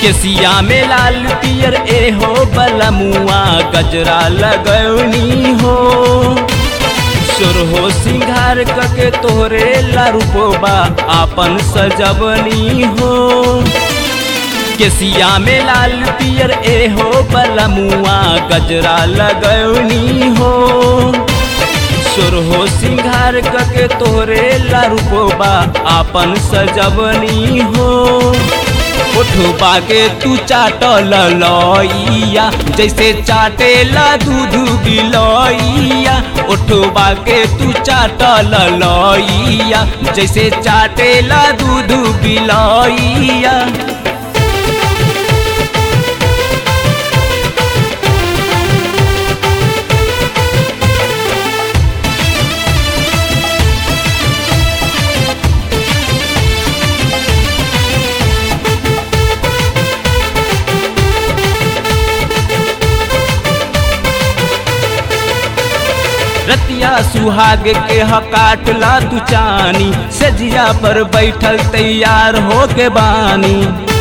केसिया में लाल पियर ए हो बलमुआ गजरा लगौनी हो सुर हो सिंगार कके तोहरे लारूपोबा आपन सजवनी हो केसिया में लाल पियर ए हो बलमुआ गजरा लगौनी हो सुर हो सिंगार कके तोहरे लारूपोबा आपन सजवनी हो उठबा के तू चाटल लइया जैसे चाटेला दूध बिलइया उठबा के तू चाटल लइया जैसे चाटेला दूध बिलइया रतिया सुहाग के हकाटला तू चानी सजिया पर बैठल तैयार हो के बानी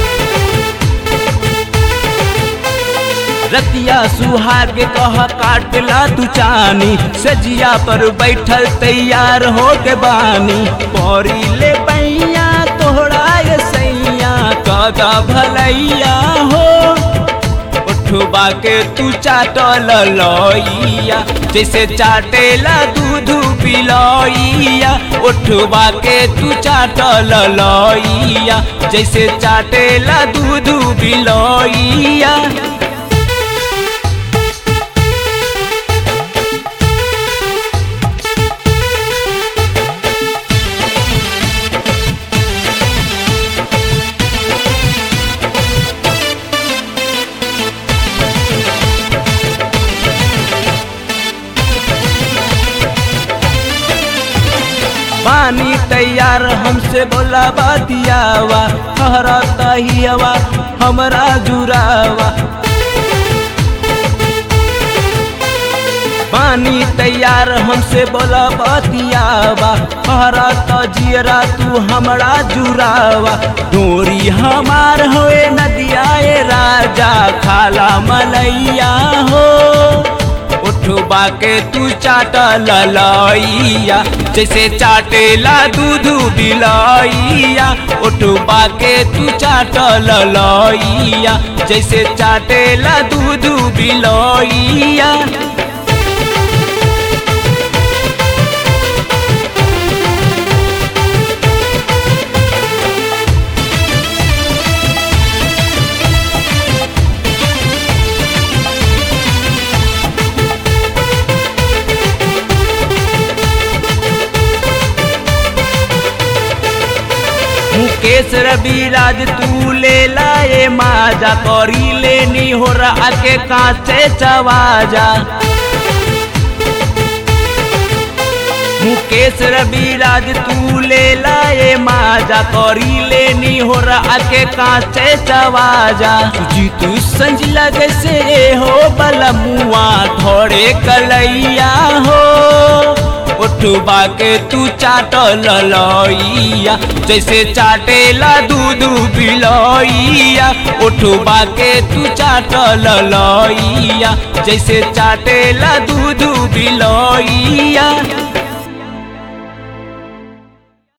रतिया सुहाग कह काटला तू चानी सजिया पर बैठल तैयार हो के बानी पौरी ले पैया तोहरा ये सैया कदा भलैया हो उठबा के तू चाटल लइया जैसे चाटेला दूध पिलइया उठबा के तू चाटल लइया जैसे चाटेला दूध पिलइया पानी तैयार हमसे बोला बतियावा हरा तहियावा हमरा जुरावा पानी तैयार हमसे बोला बतियावा हरा तजियरा तू हमरा जुरावा डोरी हमार होए नदिया ए राजा खाला मलैया हो उठबा के तू चाटल लइया जैसे चाटेला दूध बिलइया उठबा के तू चाटल लइया जैसे चाटेला दूध बिलइया मुकेश रविराज तू ले लाए माजा करी लेनी हो रहा के कांचे चवाजा मुकेश रविराज तू ले लाए माजा करी लेनी हो रहा के कांचे चवाजा जी तू संज लगे से हो बलमुआ थोड़े कलैया हो उठबा के तू चाटल लइया जैसे चाटेला दूध बिलइया उठबा के तू चाटल लइया जैसे चाटेला दूध बिलइया